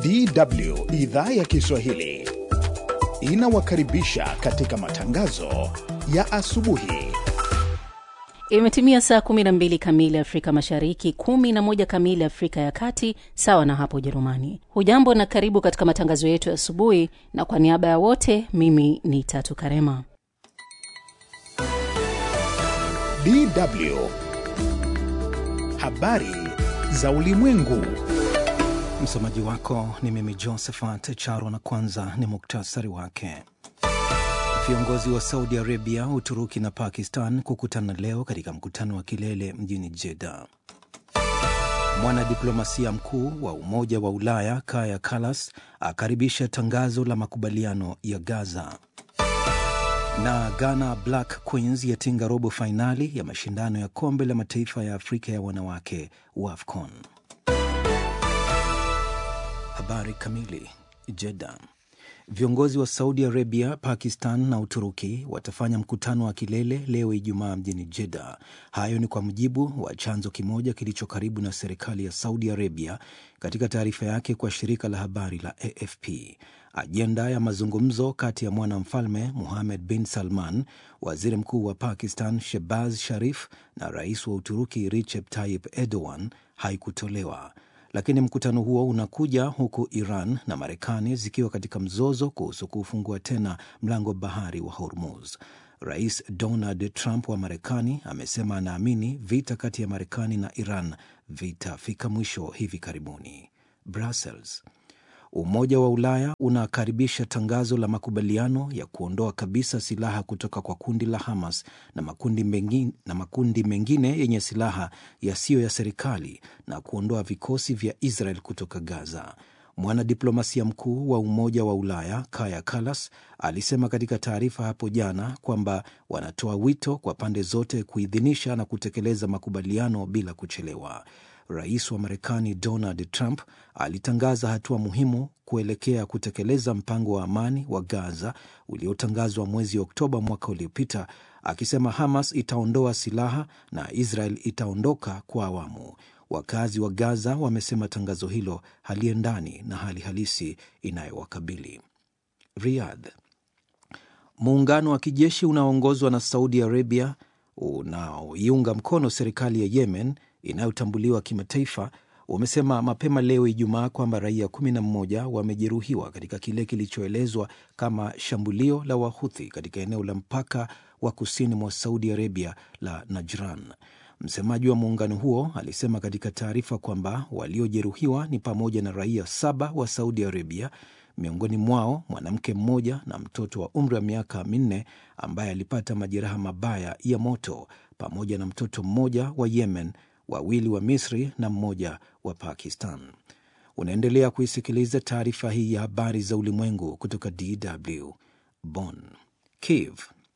DW idhaa ya Kiswahili inawakaribisha katika matangazo ya asubuhi. Imetimia saa 12 kamili Afrika Mashariki, 11 kamili Afrika ya Kati, sawa na hapo Ujerumani. Hujambo na karibu katika matangazo yetu ya asubuhi, na kwa niaba ya wote, mimi ni Tatu Karema. DW habari za ulimwengu. Msomaji wako ni mimi Josephat Charo, na kwanza ni muktasari wake. Viongozi wa Saudi Arabia, Uturuki na Pakistan kukutana leo katika mkutano wa kilele mjini Jeddah. Mwanadiplomasia mkuu wa Umoja wa Ulaya Kaja Kallas akaribisha tangazo la makubaliano ya Gaza. Na Ghana Black Queens yatinga robo fainali ya mashindano ya kombe la mataifa ya Afrika ya wanawake WAFCON. Habari kamili. Jeddah. Viongozi wa Saudi Arabia, Pakistan na Uturuki watafanya mkutano wa kilele leo Ijumaa mjini Jeddah. Hayo ni kwa mujibu wa chanzo kimoja kilicho karibu na serikali ya Saudi Arabia katika taarifa yake kwa shirika la habari la AFP. Ajenda ya mazungumzo kati ya mwanamfalme Muhamed bin Salman, waziri mkuu wa Pakistan Shehbaz Sharif na rais wa Uturuki Recep Tayyip Erdogan haikutolewa lakini mkutano huo unakuja huku Iran na Marekani zikiwa katika mzozo kuhusu kufungua tena mlango bahari wa Hormuz. Rais Donald Trump wa Marekani amesema anaamini vita kati ya Marekani na Iran vitafika mwisho hivi karibuni. Brussels. Umoja wa Ulaya unakaribisha tangazo la makubaliano ya kuondoa kabisa silaha kutoka kwa kundi la Hamas na makundi mengine, na makundi mengine yenye silaha yasiyo ya serikali na kuondoa vikosi vya Israel kutoka Gaza. Mwanadiplomasia mkuu wa Umoja wa Ulaya Kaja Kallas alisema katika taarifa hapo jana kwamba wanatoa wito kwa pande zote kuidhinisha na kutekeleza makubaliano bila kuchelewa. Rais wa Marekani Donald Trump alitangaza hatua muhimu kuelekea kutekeleza mpango wa amani wa Gaza uliotangazwa mwezi Oktoba mwaka uliopita, akisema Hamas itaondoa silaha na Israel itaondoka kwa awamu. Wakazi wa Gaza wamesema tangazo hilo haliendani na hali halisi inayowakabili. Riyadh. Muungano wa kijeshi unaoongozwa na Saudi Arabia unaoiunga mkono serikali ya Yemen inayotambuliwa kimataifa umesema mapema leo Ijumaa kwamba raia 11 wamejeruhiwa katika kile kilichoelezwa kama shambulio la Wahuthi katika eneo la mpaka wa kusini mwa Saudi Arabia la Najran. Msemaji wa muungano huo alisema katika taarifa kwamba waliojeruhiwa ni pamoja na raia saba wa Saudi Arabia, miongoni mwao mwanamke mmoja na mtoto wa umri wa miaka minne ambaye alipata majeraha mabaya ya moto, pamoja na mtoto mmoja wa Yemen wawili wa Misri na mmoja wa Pakistan. Unaendelea kuisikiliza taarifa hii ya habari za ulimwengu kutoka DW Bonn. Kiev.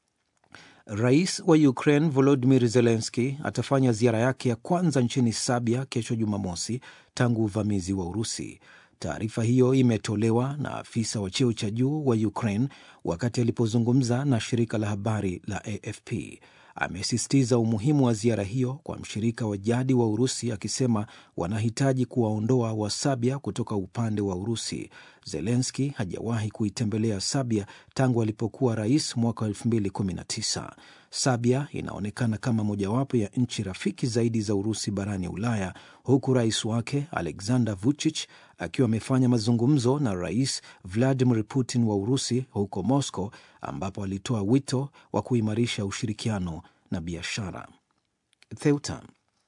Rais wa Ukraine Volodimir Zelenski atafanya ziara yake ya kwanza nchini Serbia kesho Jumamosi tangu uvamizi wa Urusi. Taarifa hiyo imetolewa na afisa wa cheo cha juu wa Ukraine wakati alipozungumza na shirika la habari la AFP. Amesisitiza umuhimu wa ziara hiyo kwa mshirika wa jadi wa Urusi, akisema wanahitaji kuwaondoa Wasabia kutoka upande wa Urusi. Zelenski hajawahi kuitembelea Sabia tangu alipokuwa rais mwaka wa 2019. Sabia inaonekana kama mojawapo ya nchi rafiki zaidi za Urusi barani Ulaya, huku rais wake Alexander Vucic akiwa amefanya mazungumzo na rais Vladimir Putin wa Urusi huko Moscow, ambapo alitoa wito wa kuimarisha ushirikiano na biashara. Theuta.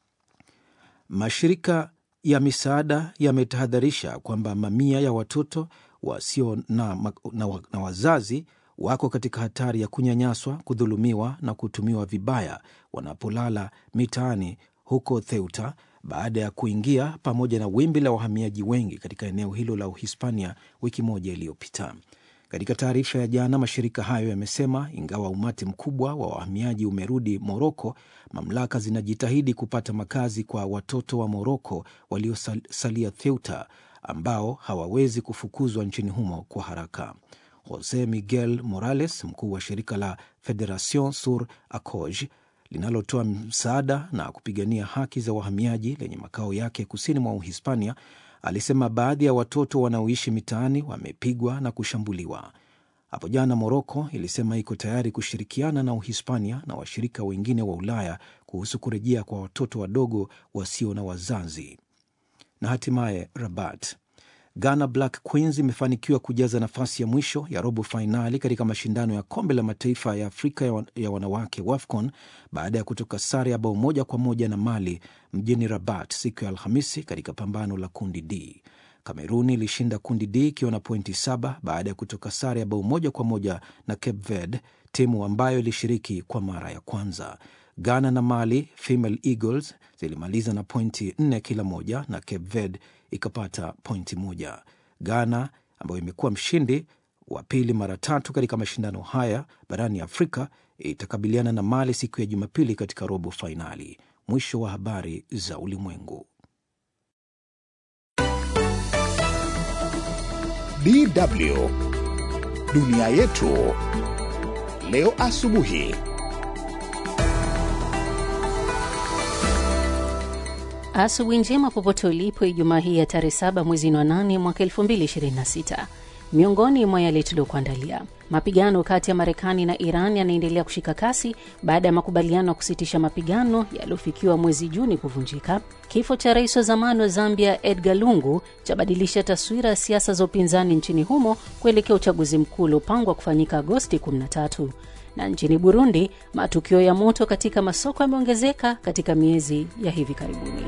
Mashirika ya misaada yametahadharisha kwamba mamia ya watoto wasio na, na, na wazazi wako katika hatari ya kunyanyaswa, kudhulumiwa na kutumiwa vibaya wanapolala mitaani huko Theuta baada ya kuingia pamoja na wimbi la wahamiaji wengi katika eneo hilo la Uhispania wiki moja iliyopita. Katika taarifa ya jana, mashirika hayo yamesema ingawa umati mkubwa wa wahamiaji umerudi Moroko, mamlaka zinajitahidi kupata makazi kwa watoto wa Moroko waliosalia Theuta ambao hawawezi kufukuzwa nchini humo kwa haraka. Jose Miguel Morales, mkuu wa shirika la Federation sur Acoj linalotoa msaada na kupigania haki za wahamiaji lenye makao yake kusini mwa Uhispania alisema baadhi ya watoto wanaoishi mitaani wamepigwa na kushambuliwa. Hapo jana Moroko ilisema iko tayari kushirikiana na Uhispania na washirika wengine wa Ulaya kuhusu kurejea kwa watoto wadogo wasio na wazazi. Na hatimaye Rabat, Ghana Black Queens imefanikiwa kujaza nafasi ya mwisho ya robo fainali katika mashindano ya kombe la mataifa ya Afrika ya wanawake WAFCON baada ya kutoka sare ya bao moja kwa moja na Mali mjini Rabat siku ya Alhamisi katika pambano la kundi D. Kameruni ilishinda kundi D ikiwa na pointi saba baada ya kutoka sare ya bao moja kwa moja na Cape Verde, timu ambayo ilishiriki kwa mara ya kwanza. Ghana na Mali Female Eagles zilimaliza na pointi nne kila moja na Cape Verde ikapata pointi moja. Ghana ambayo imekuwa mshindi wa pili mara tatu katika mashindano haya barani Afrika itakabiliana na Mali siku ya Jumapili katika robo fainali. Mwisho wa habari za ulimwengu. DW dunia yetu leo asubuhi. Asubuhi njema popote ulipo, Ijumaa hii ya tarehe saba mwezi wa nane mwaka 2026. Miongoni mwa yale tuliokuandalia: mapigano kati ya Marekani na Iran yanaendelea kushika kasi baada ya makubaliano ya kusitisha mapigano yaliyofikiwa mwezi Juni kuvunjika. Kifo cha rais wa zamani wa Zambia Edgar Lungu chabadilisha taswira ya siasa za upinzani nchini humo kuelekea uchaguzi mkuu uliopangwa kufanyika Agosti 13 na nchini Burundi matukio ya moto katika masoko yameongezeka katika miezi ya hivi karibuni.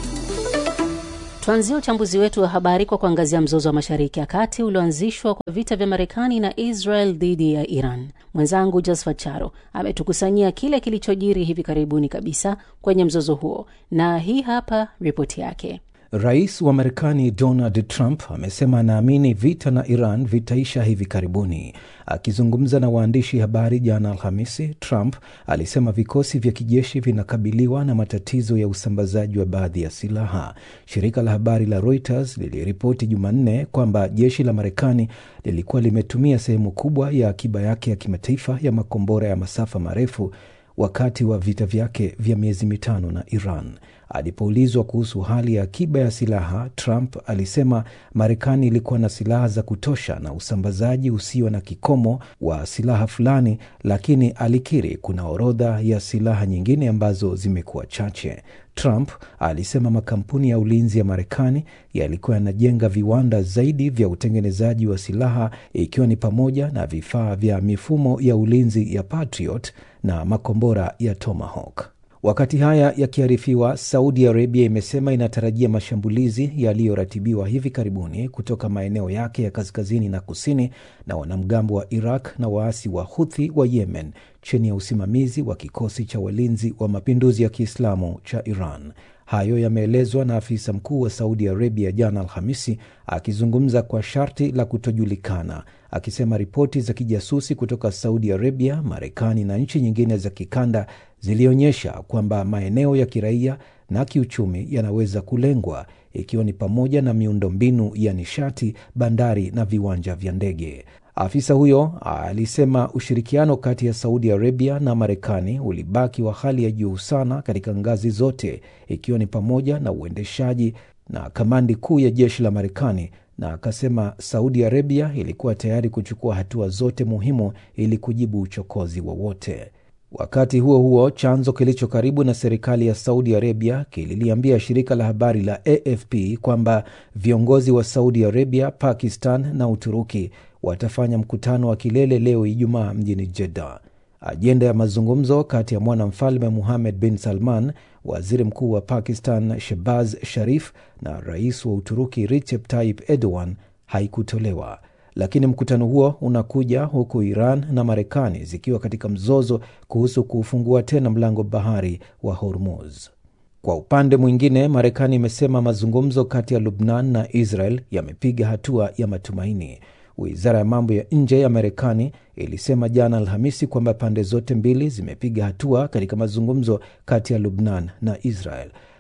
Tuanzie uchambuzi wetu wa habari kwa kuangazia mzozo wa Mashariki ya Kati ulioanzishwa kwa vita vya Marekani na Israel dhidi ya Iran. Mwenzangu Josephat Charo ametukusanyia kile kilichojiri hivi karibuni kabisa kwenye mzozo huo, na hii hapa ripoti yake. Rais wa Marekani Donald Trump amesema anaamini vita na Iran vitaisha hivi karibuni. Akizungumza na waandishi habari jana Alhamisi, Trump alisema vikosi vya kijeshi vinakabiliwa na matatizo ya usambazaji wa baadhi ya silaha. Shirika la habari la Reuters liliripoti Jumanne kwamba jeshi la Marekani lilikuwa limetumia sehemu kubwa ya akiba yake ya kimataifa ya makombora ya masafa marefu wakati wa vita vyake vya miezi mitano na Iran. Alipoulizwa kuhusu hali ya akiba ya silaha, Trump alisema Marekani ilikuwa na silaha za kutosha na usambazaji usio na kikomo wa silaha fulani, lakini alikiri kuna orodha ya silaha nyingine ambazo zimekuwa chache. Trump alisema makampuni ya ulinzi ya Marekani yalikuwa yanajenga viwanda zaidi vya utengenezaji wa silaha ikiwa ni pamoja na vifaa vya mifumo ya ulinzi ya Patriot na makombora ya Tomahawk. Wakati haya yakiarifiwa, Saudi Arabia imesema inatarajia mashambulizi yaliyoratibiwa hivi karibuni kutoka maeneo yake ya kaskazini na kusini na wanamgambo wa Iraq na waasi wa Huthi wa Yemen chini ya usimamizi wa kikosi cha walinzi wa mapinduzi ya Kiislamu cha Iran. Hayo yameelezwa na afisa mkuu wa Saudi Arabia jana Alhamisi, akizungumza kwa sharti la kutojulikana, akisema ripoti za kijasusi kutoka Saudi Arabia, Marekani na nchi nyingine za kikanda zilionyesha kwamba maeneo ya kiraia na kiuchumi yanaweza kulengwa, ikiwa ni pamoja na miundombinu ya nishati, bandari na viwanja vya ndege. Afisa huyo alisema ushirikiano kati ya Saudi Arabia na Marekani ulibaki wa hali ya juu sana katika ngazi zote, ikiwa ni pamoja na uendeshaji na kamandi kuu ya jeshi la Marekani, na akasema Saudi Arabia ilikuwa tayari kuchukua hatua zote muhimu ili kujibu uchokozi wowote. Wakati huo huo, chanzo kilicho karibu na serikali ya Saudi Arabia kililiambia shirika la habari la AFP kwamba viongozi wa Saudi Arabia, Pakistan na Uturuki watafanya mkutano wa kilele leo Ijumaa mjini Jeddah. Ajenda ya mazungumzo kati ya mwanamfalme Muhamed bin Salman, waziri mkuu wa Pakistan Shehbaz Sharif na rais wa Uturuki Recep Tayyip Erdogan haikutolewa. Lakini mkutano huo unakuja huku Iran na Marekani zikiwa katika mzozo kuhusu kuufungua tena mlango bahari wa Hormuz. Kwa upande mwingine, Marekani imesema mazungumzo kati ya Lubnan na Israel yamepiga hatua ya matumaini. Wizara ya mambo ya nje ya Marekani ilisema jana Alhamisi kwamba pande zote mbili zimepiga hatua katika mazungumzo kati ya Lubnan na Israel.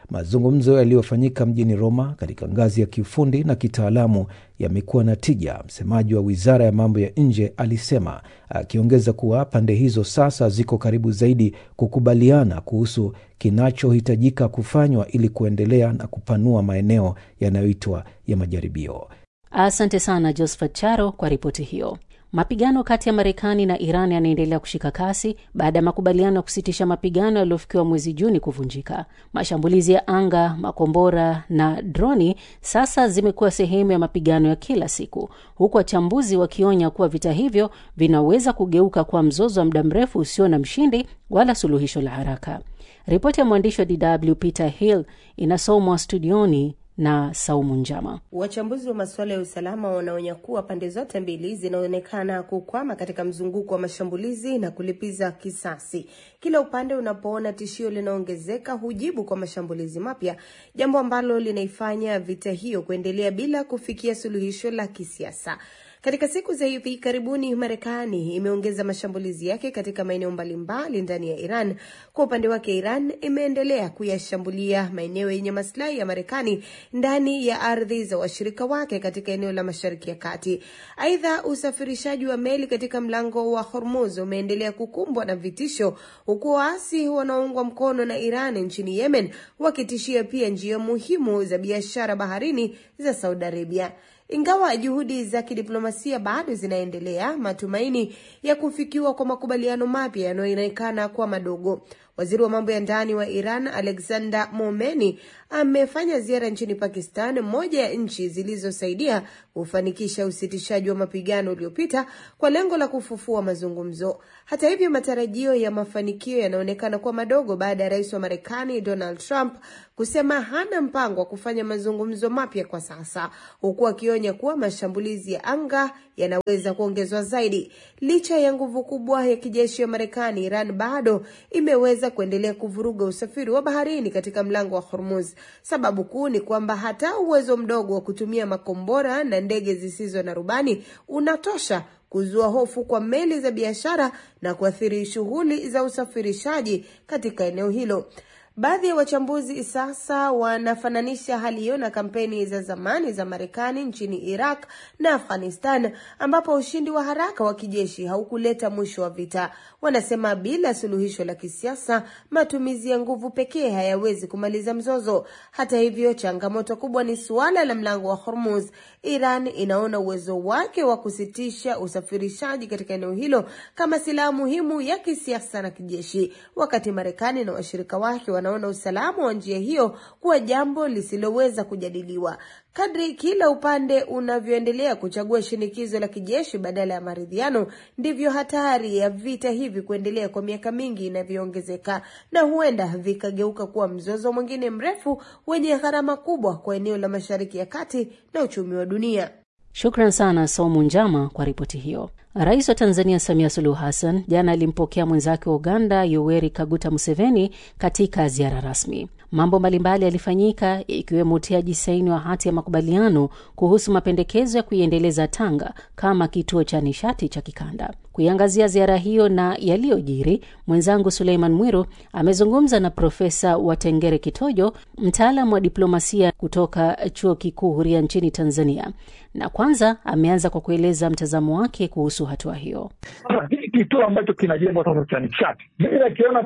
Mazungumzo yaliyofanyika mjini Roma katika ngazi ya kiufundi na kitaalamu yamekuwa na tija, msemaji wa wizara ya mambo ya nje alisema, akiongeza kuwa pande hizo sasa ziko karibu zaidi kukubaliana kuhusu kinachohitajika kufanywa ili kuendelea na kupanua maeneo yanayoitwa ya majaribio. Asante sana Josephat Charo kwa ripoti hiyo. Mapigano kati ya Marekani na Iran yanaendelea kushika kasi baada ya makubaliano ya kusitisha mapigano yaliyofikiwa mwezi Juni kuvunjika. Mashambulizi ya anga, makombora na droni sasa zimekuwa sehemu ya mapigano ya kila siku, huku wachambuzi wakionya kuwa vita hivyo vinaweza kugeuka kuwa mzozo wa muda mrefu usio na mshindi wala suluhisho la haraka. Ripoti ya mwandishi wa DW Peter Hill inasomwa studioni na Saumu Njama. Wachambuzi wa masuala ya usalama wanaonya kuwa pande zote mbili zinaonekana kukwama katika mzunguko wa mashambulizi na kulipiza kisasi. Kila upande unapoona tishio linaongezeka hujibu kwa mashambulizi mapya, jambo ambalo linaifanya vita hiyo kuendelea bila kufikia suluhisho la kisiasa. Katika siku za hivi karibuni, Marekani imeongeza mashambulizi yake katika maeneo mbalimbali ndani ya Iran. Kwa upande wake, Iran imeendelea kuyashambulia maeneo yenye maslahi ya Marekani ndani ya ardhi za washirika wake katika eneo la Mashariki ya Kati. Aidha, usafirishaji wa meli katika mlango wa Hormuz umeendelea kukumbwa na vitisho, huku waasi wanaoungwa mkono na Iran nchini Yemen wakitishia pia njia muhimu za biashara baharini za Saudi Arabia. Ingawa juhudi za kidiplomasia bado zinaendelea, matumaini ya kufikiwa kwa makubaliano mapya yanayoonekana kuwa madogo. Waziri wa mambo ya ndani wa Iran Alexander Momeni amefanya ziara nchini Pakistan, moja ya nchi zilizosaidia kufanikisha usitishaji wa mapigano uliopita kwa lengo la kufufua mazungumzo. Hata hivyo, matarajio ya mafanikio yanaonekana kuwa madogo baada ya rais wa Marekani Donald Trump kusema hana mpango wa kufanya mazungumzo mapya kwa sasa, huku akionya kuwa mashambulizi ya anga yanaweza kuongezwa zaidi. Licha ya nguvu kubwa ya kijeshi ya Marekani, Iran bado imeweza kuendelea kuvuruga usafiri wa baharini katika mlango wa Hormuz. Sababu kuu ni kwamba hata uwezo mdogo wa kutumia makombora na ndege zisizo na rubani unatosha kuzua hofu kwa meli za biashara na kuathiri shughuli za usafirishaji katika eneo hilo. Baadhi ya wachambuzi sasa wanafananisha hali hiyo na kampeni za zamani za Marekani nchini Iraq na Afghanistan, ambapo ushindi wa haraka wa kijeshi haukuleta mwisho wa vita. Wanasema bila suluhisho la kisiasa, matumizi ya nguvu pekee hayawezi kumaliza mzozo. Hata hivyo, changamoto kubwa ni suala la mlango wa Hormuz. Iran inaona uwezo wake wa kusitisha usafirishaji katika eneo hilo kama silaha muhimu ya kisiasa na kijeshi, wakati Marekani na washirika wake wanaona usalama wa njia hiyo kuwa jambo lisiloweza kujadiliwa. Kadri kila upande unavyoendelea kuchagua shinikizo la kijeshi badala ya maridhiano, ndivyo hatari ya vita hivi kuendelea kwa miaka mingi inavyoongezeka, na huenda vikageuka kuwa mzozo mwingine mrefu wenye gharama kubwa kwa eneo la Mashariki ya Kati na uchumi wa dunia. Shukran sana Somu Njama kwa ripoti hiyo. Rais wa Tanzania Samia Suluhu Hassan jana alimpokea mwenzake wa Uganda Yoweri Kaguta Museveni katika ziara rasmi. Mambo mbalimbali yalifanyika ikiwemo utiaji saini wa hati ya makubaliano kuhusu mapendekezo ya kuiendeleza Tanga kama kituo cha nishati cha kikanda. Kuiangazia ziara hiyo na yaliyojiri, mwenzangu Suleiman Mwiru amezungumza na Profesa Watengere Kitojo, mtaalam wa diplomasia kutoka Chuo Kikuu Huria nchini Tanzania, na kwanza ameanza kwa kueleza mtazamo wake kuhusu hatua hiyo. Hii kituo ambacho kinajengwa sasa cha nishati, mimi nakiona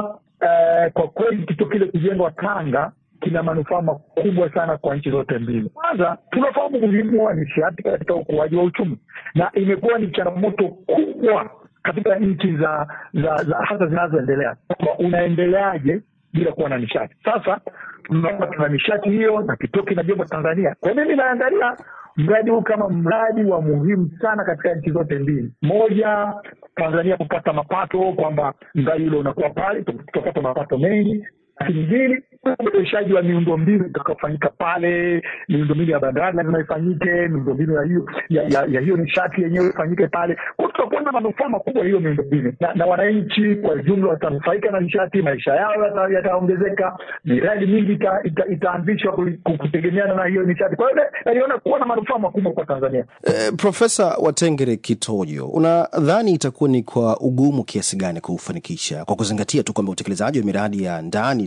eh, kwa kweli kituo kile kujengwa Tanga kina manufaa makubwa sana kwa nchi zote mbili. Kwanza tunafahamu umuhimu wa nishati katika ukuaji wa uchumi, na imekuwa ni changamoto kubwa katika nchi za za, za hasa zinazoendelea kwamba unaendeleaje bila kuwa na nishati. Sasa tunaona tuna nishati hiyo na kituo kinajengwa Tanzania. Kwa mimi naangalia mradi huu kama mradi wa muhimu sana katika nchi zote mbili. Moja, Tanzania kupata mapato, kwamba mradi ule unakuwa pale, tutapata mapato mengi lakini mbili, uboreshaji wa miundombinu utakaofanyika pale. Miundombinu ya bandari lazima ifanyike, miundombinu ya hiyo ya, ya, ya hiyo nishati yenyewe ifanyike pale. Kwa tutakuwa na manufaa makubwa hiyo miundombinu, na, na wananchi kwa jumla watanufaika na nishati, maisha yao yataongezeka, miradi mingi ita, ita, itaanzishwa kutegemeana na hiyo nishati. Kwa hiyo naliona kuwa na manufaa makubwa kwa Tanzania. Eh, Profesa Watengere Kitojo, unadhani itakuwa ni kwa ugumu kiasi gani kuufanikisha kwa kuzingatia tu kwamba utekelezaji wa miradi ya ndani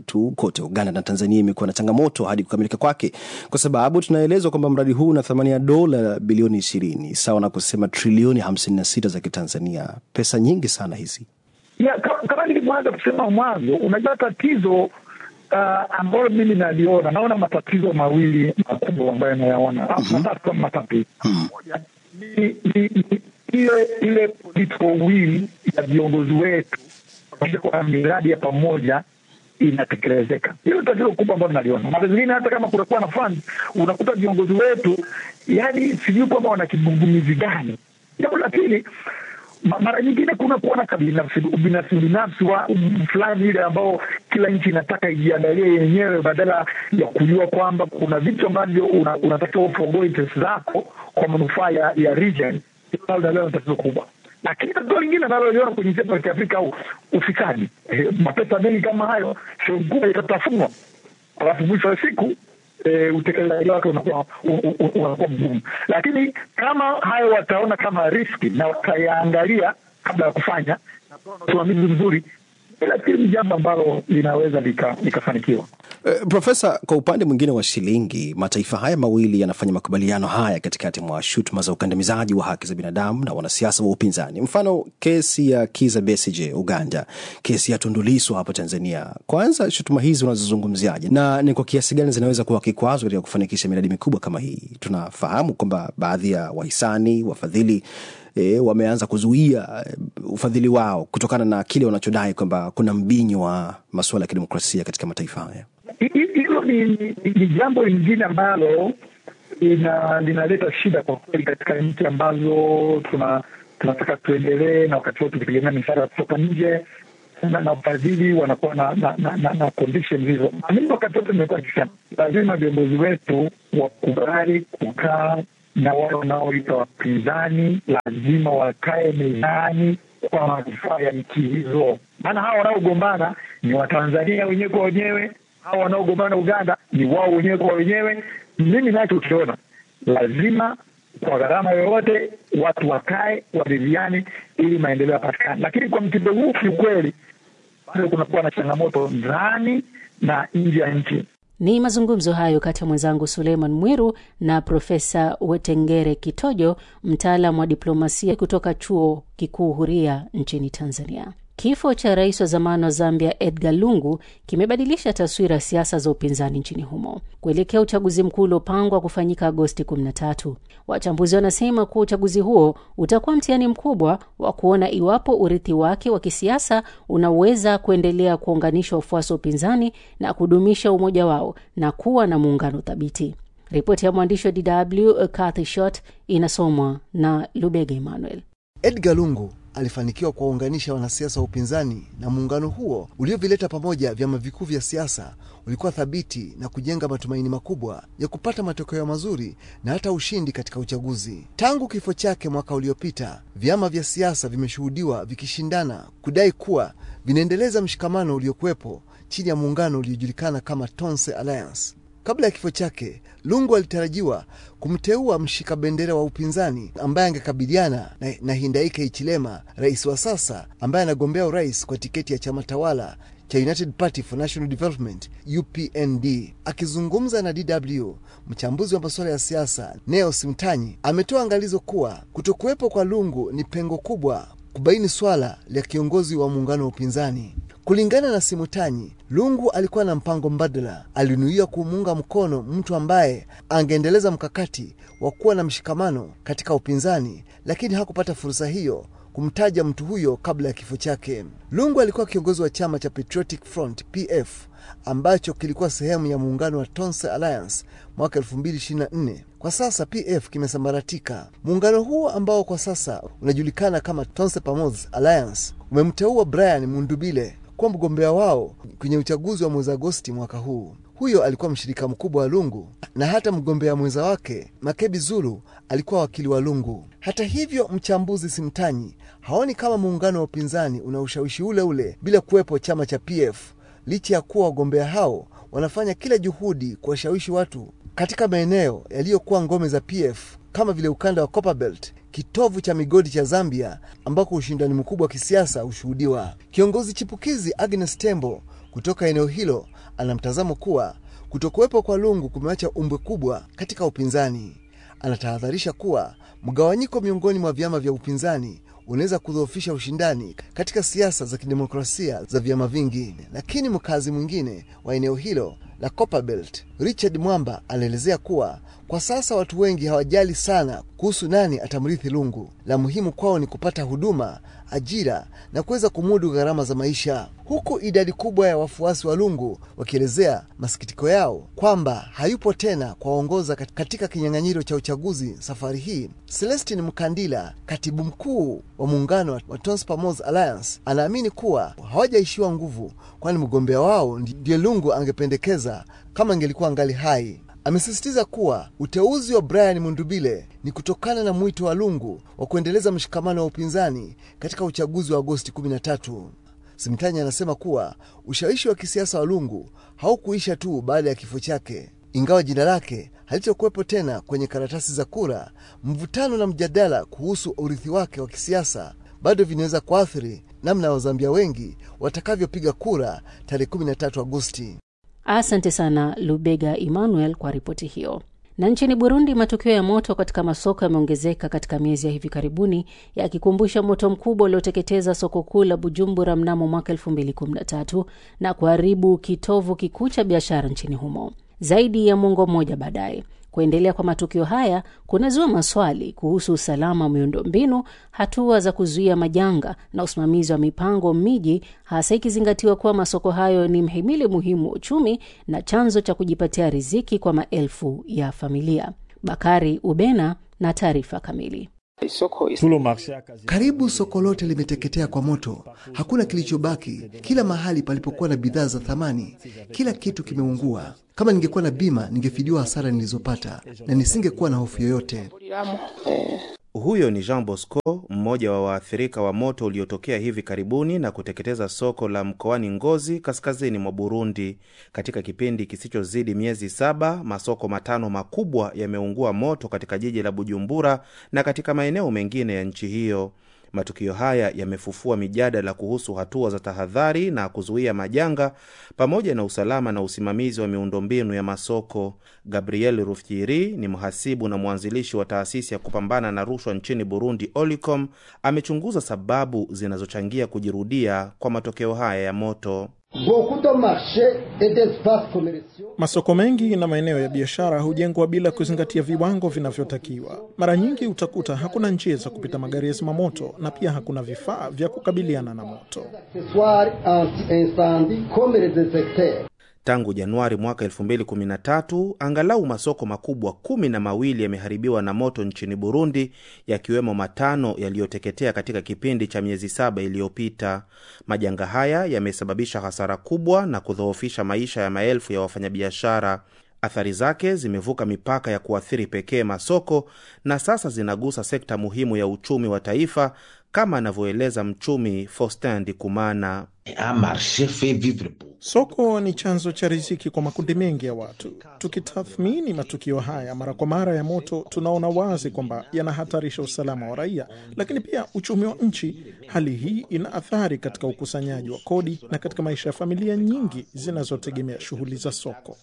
mradi tu kote Uganda na Tanzania imekuwa na changamoto hadi kukamilika kwake, kwa sababu tunaelezwa kwamba mradi huu una thamani ya dola bilioni ishirini sawa na kusema trilioni hamsini na sita za Kitanzania. Pesa nyingi sana hizi. ya, ka- kama nilivyoanza kusema mwanzo, unajua tatizo uh, ambayo mimi naliona, naona matatizo mawili makubwa ambayo nayaona mm-hmm. matatu kama matatu moja ni, ni, ni ile ile political will ya viongozi wetu kuhakikisha kwamba miradi ya pamoja inatekelezeka. Hilo tatizo kubwa ambalo naliona. Mara zingine hata kama kunakuwa na fund, unakuta viongozi wetu, yani sijui kwamba wana kigugumizi gani. Jambo la pili, ma- mara nyingine kuna kuona kabinafsi ubinafsi binafsi wa um, fulani ile ambao kila nchi inataka ijiangalie yenyewe badala ya kujua kwamba kuna vitu ambavyo una- unatakiwa ufongoe interest zako kwa manufaa ya, ya region. Hilo nalo naliona ni tatizo kubwa lakini tatizo lingine naloliona kwenye nchi yetu ya kiafrika au ufisadi eh, mapesa mengi kama hayo sehemu kubwa itatafunwa alafu mwisho wa siku e, utekelezaji wake unakuwa u- u- u- unakuwa mgumu. Lakini kama hayo wataona kama riski na watayaangalia kabla ya kufanya na kuwa na usimamizi mzuri, nafikiri ni jambo ambalo linaweza lika- likafanikiwa. Uh, Profesa, kwa upande mwingine wa shilingi, mataifa haya mawili yanafanya makubaliano haya katikati mwa shutuma za ukandamizaji wa haki za binadamu na wanasiasa wa upinzani. Mfano kesi ya Kiza Besigye Uganda, kesi ya Tundu Lissu hapo Tanzania. Kwanza, shutuma hizi unazozungumziaje na ni kwa kiasi gani zinaweza kuwa kikwazo katika kufanikisha miradi mikubwa kama hii? Tunafahamu kwamba baadhi ya wahisani, wafadhili e, wameanza kuzuia e, ufadhili wao kutokana na kile wanachodai kwamba kuna mbinyo wa masuala ya kidemokrasia katika mataifa haya. Hi- hi- Hilo ni, ni, ni jambo lingine ambalo lina linaleta shida kwa kweli katika nchi ambazo tuna tunataka tuendelee na wakati wote tukitegemea misaada kutoka nje na, na ufadhili wanakuwa na na, na, na, na conditions hizo. Na mimi wakati wote nimekuwa nikisema lazima viongozi wetu wakubali kukaa na wale wanaoita wapinzani, lazima wakae mezani kwa manufaa ya nchi hizo, maana hawa wanaogombana ni Watanzania wenyewe kwa wenyewe, hawa wanaogombana Uganda ni wao wenyewe kwa wenyewe. Mimi nachokiona lazima kwa gharama yoyote watu wakae waridhiane ili maendeleo yapatikane, lakini kwa mtindo huu kiukweli bado kunakuwa na changamoto ndani na nje ya nchi. Ni mazungumzo hayo kati ya mwenzangu Suleiman Mwiru na Profesa Wetengere Kitojo, mtaalam wa diplomasia kutoka Chuo Kikuu Huria nchini Tanzania. Kifo cha rais wa zamani wa Zambia Edgar Lungu kimebadilisha taswira ya siasa za upinzani nchini humo kuelekea uchaguzi mkuu uliopangwa kufanyika Agosti 13. Wachambuzi wanasema kuwa uchaguzi huo utakuwa mtihani mkubwa wa kuona iwapo urithi wake wa kisiasa unaweza kuendelea kuunganisha wafuasi wa upinzani na kudumisha umoja wao na kuwa na muungano thabiti. Ripoti ya mwandishi wa DW Kathy Shot inasomwa na Lubega Emmanuel. Edgar Lungu alifanikiwa kuwaunganisha wanasiasa wa upinzani na muungano huo uliovileta pamoja vyama vikuu vya siasa ulikuwa thabiti na kujenga matumaini makubwa ya kupata matokeo mazuri na hata ushindi katika uchaguzi. Tangu kifo chake mwaka uliopita, vyama vya siasa vimeshuhudiwa vikishindana kudai kuwa vinaendeleza mshikamano uliokuwepo chini ya muungano uliojulikana kama Tonse Alliance. Kabla ya kifo chake, Lungu alitarajiwa kumteua mshika bendera wa upinzani ambaye angekabiliana na, na Hindaike Hichilema, rais wa sasa ambaye anagombea urais kwa tiketi ya chama tawala cha United Party for National Development UPND. Akizungumza na DW, mchambuzi wa masuala ya siasa Neo Simtanyi ametoa angalizo kuwa kutokuwepo kwa Lungu ni pengo kubwa kubaini swala la kiongozi wa muungano wa upinzani. Kulingana na Simutanyi, Lungu alikuwa na mpango mbadala. Alinuia kumuunga mkono mtu ambaye angeendeleza mkakati wa kuwa na mshikamano katika upinzani, lakini hakupata fursa hiyo kumtaja mtu huyo kabla ya kifo chake. Lungu alikuwa kiongozi wa chama cha Patriotic Front PF ambacho kilikuwa sehemu ya muungano wa Tonse Alliance mwaka 2024. Kwa sasa PF kimesambaratika. Muungano huo ambao kwa sasa unajulikana kama Tonse Pamoja Alliance umemteua Brian Mundubile kuwa mgombea wao kwenye uchaguzi wa mwezi Agosti mwaka huu. Huyo alikuwa mshirika mkubwa wa Lungu na hata mgombea mwenza wake Makebi Zulu alikuwa wakili wa Lungu. Hata hivyo, mchambuzi Simtanyi haoni kama muungano wa upinzani una ushawishi ule ule bila kuwepo chama cha PF, licha ya kuwa wagombea hao wanafanya kila juhudi kuwashawishi watu katika maeneo yaliyokuwa ngome za PF kama vile ukanda wa Copperbelt, kitovu cha migodi cha Zambia, ambako ushindani mkubwa wa kisiasa hushuhudiwa. Kiongozi chipukizi Agnes Tembo kutoka eneo hilo ana mtazamo kuwa kutokuwepo kwa Lungu kumeacha umbwe kubwa katika upinzani. Anatahadharisha kuwa mgawanyiko miongoni mwa vyama vya upinzani unaweza kudhoofisha ushindani katika siasa za kidemokrasia za vyama vingi. Lakini mkazi mwingine wa eneo hilo la Copperbelt, Richard Mwamba, anaelezea kuwa kwa sasa watu wengi hawajali sana kuhusu nani atamrithi Lungu. La muhimu kwao ni kupata huduma, ajira na kuweza kumudu gharama za maisha, huku idadi kubwa ya wafuasi wa Lungu wakielezea masikitiko yao kwamba hayupo tena kwaongoza katika kinyang'anyiro cha uchaguzi safari hii. Celestin Mkandila, katibu mkuu wa muungano wa Tons Pamos Alliance, anaamini kuwa hawajaishiwa nguvu, kwani mgombea wao ndiye Lungu angependekeza kama ingelikuwa angali hai. Amesisitiza kuwa uteuzi wa Brian Mundubile ni kutokana na mwito wa Lungu wa kuendeleza mshikamano wa upinzani katika uchaguzi wa Agosti 13. Simtanya anasema kuwa ushawishi wa kisiasa wa Lungu haukuisha tu baada ya kifo chake. Ingawa jina lake halitokuwepo tena kwenye karatasi za kura, mvutano na mjadala kuhusu urithi wake wa kisiasa bado vinaweza kuathiri namna Wazambia wengi watakavyopiga kura tarehe 13 Agosti. Asante sana Lubega Emmanuel kwa ripoti hiyo. Na nchini Burundi, matukio ya moto katika masoko yameongezeka katika miezi ya hivi karibuni, yakikumbusha moto mkubwa ulioteketeza soko kuu la Bujumbura mnamo mwaka 2013 na kuharibu kitovu kikuu cha biashara nchini humo. Zaidi ya mwongo mmoja baadaye, kuendelea kwa matukio haya kunazua maswali kuhusu usalama wa miundombinu, hatua za kuzuia majanga na usimamizi wa mipango miji, hasa ikizingatiwa kuwa masoko hayo ni mhimili muhimu wa uchumi na chanzo cha kujipatia riziki kwa maelfu ya familia. Bakari Ubena na taarifa kamili. Karibu soko lote limeteketea kwa moto, hakuna kilichobaki. Kila mahali palipokuwa na bidhaa za thamani, kila kitu kimeungua. Kama ningekuwa na bima, ningefidiwa hasara nilizopata na nisingekuwa na hofu yoyote. Huyo ni Jean Bosco, mmoja wa waathirika wa moto uliotokea hivi karibuni na kuteketeza soko la mkoani Ngozi, kaskazini mwa Burundi. Katika kipindi kisichozidi miezi saba, masoko matano makubwa yameungua moto katika jiji la Bujumbura na katika maeneo mengine ya nchi hiyo. Matukio haya yamefufua mijadala kuhusu hatua za tahadhari na kuzuia majanga pamoja na usalama na usimamizi wa miundombinu ya masoko. Gabriel Rufyiri ni mhasibu na mwanzilishi wa taasisi ya kupambana na rushwa nchini Burundi, Olicom. Amechunguza sababu zinazochangia kujirudia kwa matokeo haya ya moto. Masoko mengi na maeneo ya biashara hujengwa bila kuzingatia viwango vinavyotakiwa. Mara nyingi utakuta hakuna njia za kupita magari ya zimamoto na pia hakuna vifaa vya kukabiliana na moto. Tangu Januari mwaka 2013 angalau masoko makubwa kumi na mawili yameharibiwa na moto nchini Burundi, yakiwemo matano yaliyoteketea katika kipindi cha miezi saba iliyopita. Majanga haya yamesababisha hasara kubwa na kudhoofisha maisha ya maelfu ya wafanyabiashara. Athari zake zimevuka mipaka ya kuathiri pekee masoko na sasa zinagusa sekta muhimu ya uchumi wa taifa, kama anavyoeleza mchumi Faustin Ndikumana. Soko ni chanzo cha riziki kwa makundi mengi ya watu. Tukitathmini matukio haya mara kwa mara ya moto, tunaona wazi kwamba yanahatarisha usalama wa raia, lakini pia uchumi wa nchi. Hali hii ina athari katika ukusanyaji wa kodi na katika maisha ya familia nyingi zinazotegemea shughuli za soko.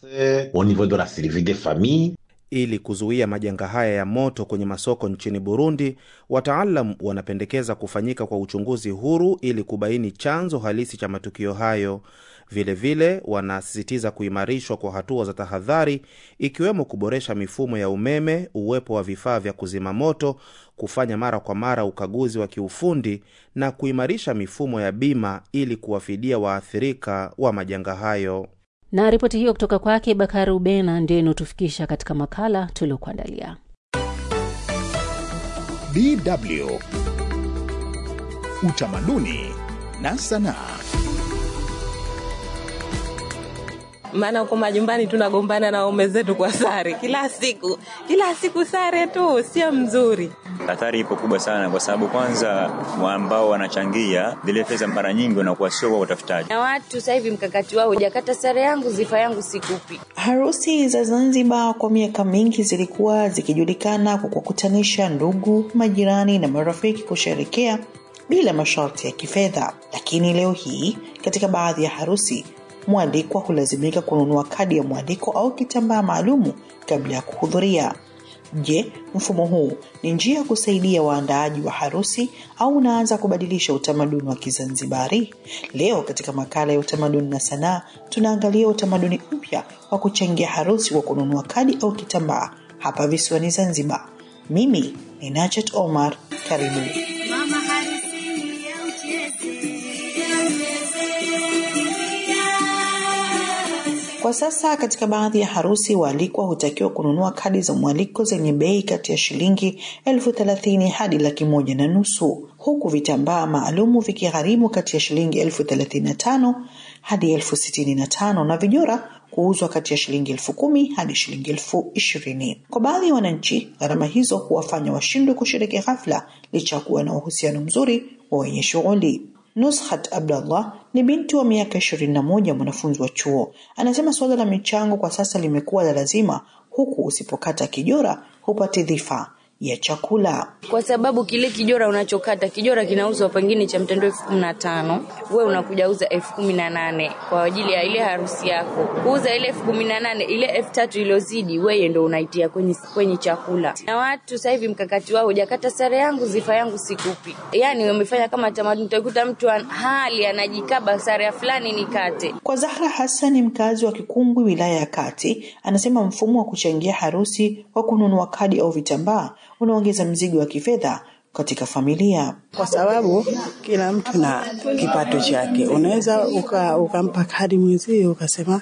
Ili kuzuia majanga haya ya moto kwenye masoko nchini Burundi, wataalam wanapendekeza kufanyika kwa uchunguzi huru ili kubaini chanzo halisi cha matukio hayo. Vilevile wanasisitiza kuimarishwa kwa hatua za tahadhari, ikiwemo kuboresha mifumo ya umeme, uwepo wa vifaa vya kuzima moto, kufanya mara kwa mara ukaguzi wa kiufundi na kuimarisha mifumo ya bima ili kuwafidia waathirika wa majanga hayo. Na ripoti hiyo kutoka kwake Bakari Ubena ndio inaotufikisha katika makala tuliokuandalia. DW Utamaduni na Sanaa. maana huko majumbani tunagombana na waume zetu kwa sare kila siku, kila siku sare tu, sio mzuri. Hatari ipo kubwa sana, kwa sababu kwanza ambao wanachangia zile pesa mara nyingi wanakuwa sio kwa utafutaji, na watu sasa hivi mkakati wao hujakata sare yangu zifa yangu sikupi. Harusi za Zanzibar kwa miaka mingi zilikuwa zikijulikana kwa kuwakutanisha ndugu, majirani na marafiki kusherekea bila masharti ya kifedha, lakini leo hii katika baadhi ya harusi mwalikwa hulazimika kununua kadi ya mwaliko au kitambaa maalumu kabla ya kuhudhuria. Je, mfumo huu ni njia ya kusaidia waandaaji wa harusi au unaanza kubadilisha utamaduni wa Kizanzibari? Leo katika makala ya utamaduni na sanaa tunaangalia utamaduni mpya wa kuchangia harusi kwa kununua kadi au kitambaa hapa visiwani Zanzibar. Mimi ni Nachet Omar, karibu. Kwa sasa katika baadhi ya harusi waalikwa hutakiwa kununua kadi za mwaliko zenye bei kati ya shilingi elfu thelathini hadi laki moja na nusu huku vitambaa maalumu vikigharimu kati ya shilingi elfu thelathini na tano hadi elfu sitini na tano na vijora kuuzwa kati ya shilingi elfu kumi hadi shilingi elfu ishirini. Kwa baadhi ya wananchi, gharama hizo huwafanya washindwe kushiriki ghafla licha ya kuwa na uhusiano mzuri wa wenye shughuli. Nushat Abdallah ni binti wa miaka ishirini na moja, mwanafunzi wa chuo. Anasema suala la michango kwa sasa limekuwa la lazima, huku usipokata kijora hupati dhifa ya chakula. kwa sababu kile kijora unachokata kijora kinauzwa pengine cha mtendo elfu kumi na tano we unakuja uza elfu kumi na nane kwa ajili ya ile harusi yako kuuza ile elfu kumi na nane ile elfu tatu iliyozidi weye ndo unaitia kwenye, kwenye chakula na watu sasa hivi mkakati wao hujakata sare yangu zifa yangu sikupi yani wamefanya kama tamaduni utakuta mtu an- hali anajikaba sare ya fulani nikate Kwa Zahra Hassan, mkazi wa Kikungwi, wilaya ya Kati, anasema mfumo wa kuchangia harusi kwa kununua kadi au vitambaa unaongeza mzigo wa kifedha katika familia. kwa sababu kila mtu na kipato chake. Unaweza uka, ukampa kadi mwenzio ukasema,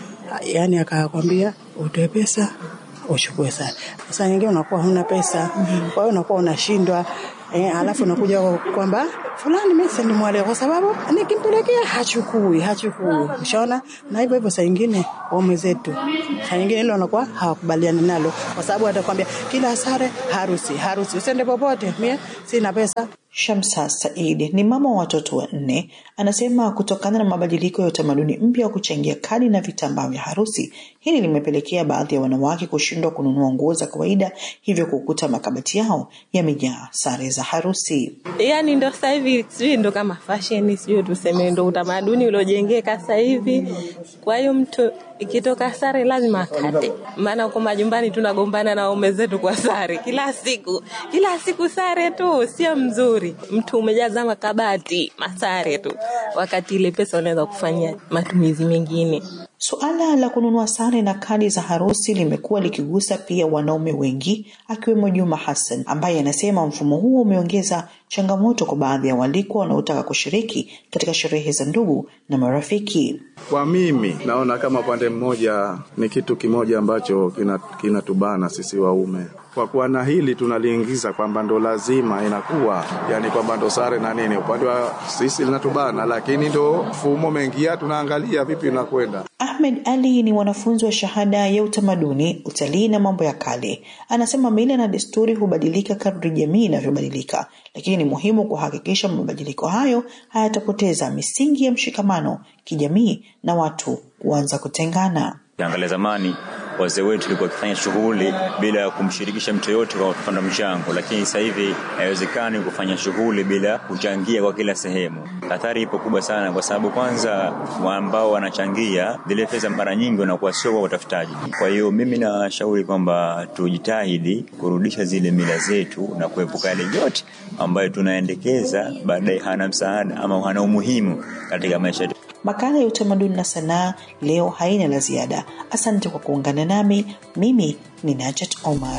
yani akakwambia utoe pesa uchukue sana. Sasa nyingine unakuwa huna pesa, kwa hiyo unakuwa unashindwa eh, alafu unakuja kwamba fulani mimi sendi mwale kwa sababu nikimpelekea hachukui hachukui, ushaona. Na hivyo hivyo saa nyingine waume zetu saa nyingine hilo wanakuwa hawakubaliani nalo, kwa sababu atakwambia kila sare harusi harusi, usiende popote, mie sina pesa. Shamsa Said ni mama wa watoto wanne. Anasema kutokana na mabadiliko ya utamaduni mpya wa kuchangia kadi na vitambaa vya harusi, hili limepelekea baadhi ya wanawake kushindwa kununua nguo za kawaida, hivyo kukuta makabati yao yamejaa sare za harusi. yani ndo sasa hivi sijui ndo kama fashion sijui tuseme ndo utamaduni uliojengeka sasa hivi kwa hiyo mtu ikitoka sare lazima akate maana huko majumbani tunagombana na waume zetu kwa sare kila siku kila siku sare tu sio mzuri mtu umejaza makabati masare tu wakati ile pesa unaweza kufanyia matumizi mengine Suala la kununua sare na kadi za harusi limekuwa likigusa pia wanaume wengi akiwemo Juma Hassan ambaye anasema mfumo huo umeongeza changamoto kwa baadhi ya walikwa wanaotaka kushiriki katika sherehe za ndugu na marafiki. Kwa mimi naona kama upande mmoja ni kitu kimoja ambacho kina- kinatubana sisi waume kwa kuwa na hili tunaliingiza kwamba ndo lazima inakuwa yani kwamba ndo sare na nini, upande wa sisi linatubana, lakini ndo mfumo umeingia, tunaangalia vipi inakwenda. Ahmed Ali ni mwanafunzi wa shahada ya utamaduni, utalii na mambo ya kale. Anasema mila na desturi hubadilika kadri jamii inavyobadilika, lakini ni muhimu kuhakikisha mabadiliko hayo hayatapoteza misingi ya mshikamano kijamii na watu kuanza kutengana. Ukiangalia zamani wazee wetu walikuwa wakifanya shughuli bila ya kumshirikisha mtu yoyote kwa kupanda mchango, lakini sasa hivi haiwezekani kufanya shughuli bila kuchangia kwa kila sehemu. Athari ipo kubwa sana, kwa sababu kwanza wa ambao wanachangia zile pesa mara nyingi wanakuwa sio kwa utafutaji. Kwa hiyo mimi nashauri kwamba tujitahidi kurudisha zile mila zetu na kuepuka yale yote ambayo tunaendekeza baadaye hana msaada ama hana umuhimu katika maisha yetu. Makala ya utamaduni na sanaa leo haina la ziada. Asante kwa kuungana nami. Mimi ni Najat Omar.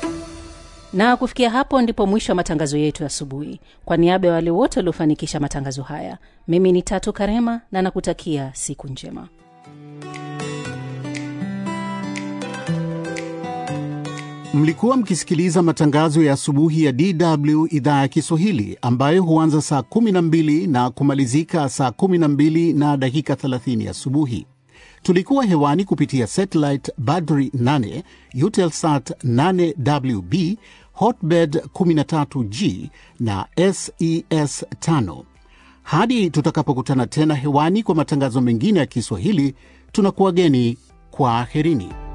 na kufikia hapo ndipo mwisho wa matangazo yetu ya asubuhi kwa niaba ya wale wote waliofanikisha matangazo haya mimi ni tatu karema na nakutakia siku njema Mlikuwa mkisikiliza matangazo ya asubuhi ya DW idhaa ya Kiswahili ambayo huanza saa 12 na kumalizika saa 12 na dakika 30 asubuhi. Tulikuwa hewani kupitia satellite Badri 8, Eutelsat 8WB, Hotbird 13G na SES 5. Hadi tutakapokutana tena hewani kwa matangazo mengine ya Kiswahili, tunakuwageni kwa aherini.